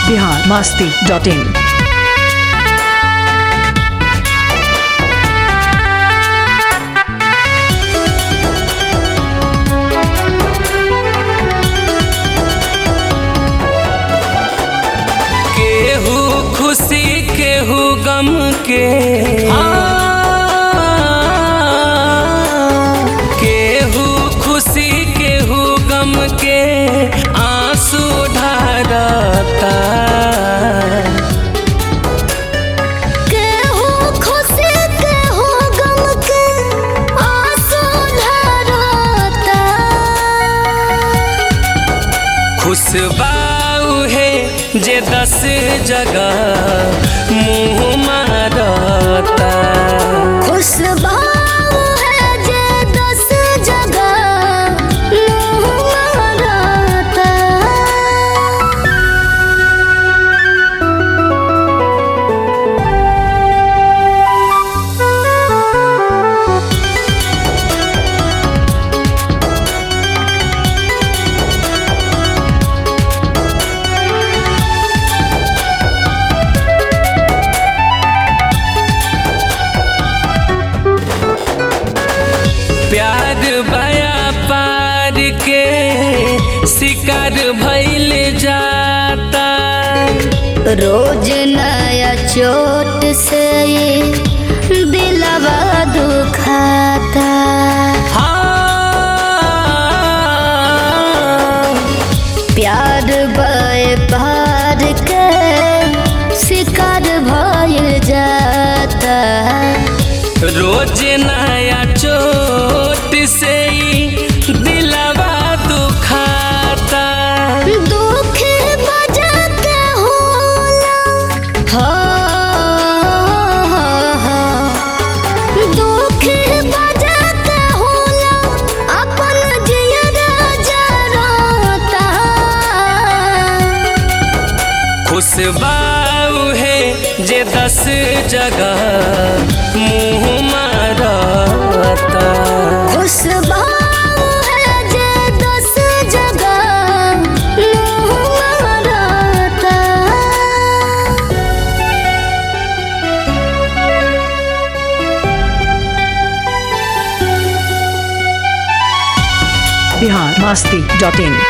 Bihar Masti dot in केहू खुशी केहू गम के केहू खुशी केहू गम के आंसू ढारता केहू खुशी केहू गम के आंसू ढारता खुशबाऊ है जे दस जगह मुँह मारता खुशबाऊ है जे दस जगह मुँह मारता प्यार बया पार के शिकार भइल जाता रोज नया चोट से ये दिलवा दुखाता हाँ प्यार बय पार के शिकार भइल जाता रोज नया चोट से ही दिलवा दुखाता दुख बजा के होला हो, हो, हो। दुख बजा के होला अपन जियरा जराता खुशबाऊ है जे दस जगह मुँह मारता खुशबाऊ है जे दस जगह मुँह मारता बिहार मास्ती डॉट इन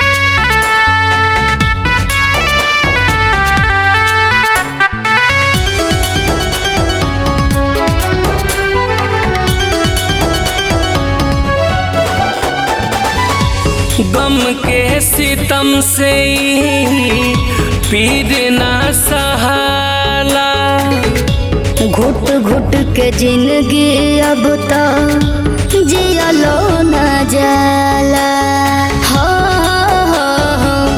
गम के सितम से ही पीर ना सहाला घुट घुट के जिंदगी अब तो जियलो न जाला हो, हो, हो।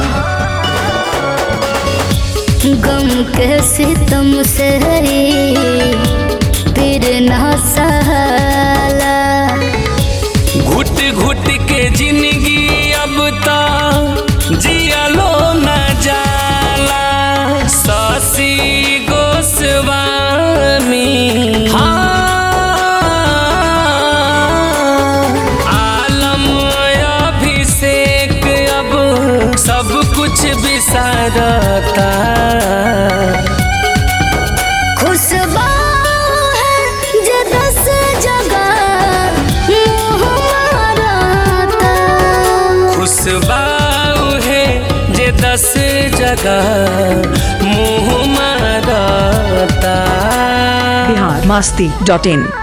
गम के सितम से ही पीर न सहला घुट घुट के जिंदगी अब तो जियलो न जाला शशि गोस्वामी हाँ, आलम अभिषेक अब सब कुछ बिसारता खुशबाऊ है जे दस जगह मुँह मारता खुशबाऊ है जे दस जगह मुँह मारता बिहार मास्ती डॉट इन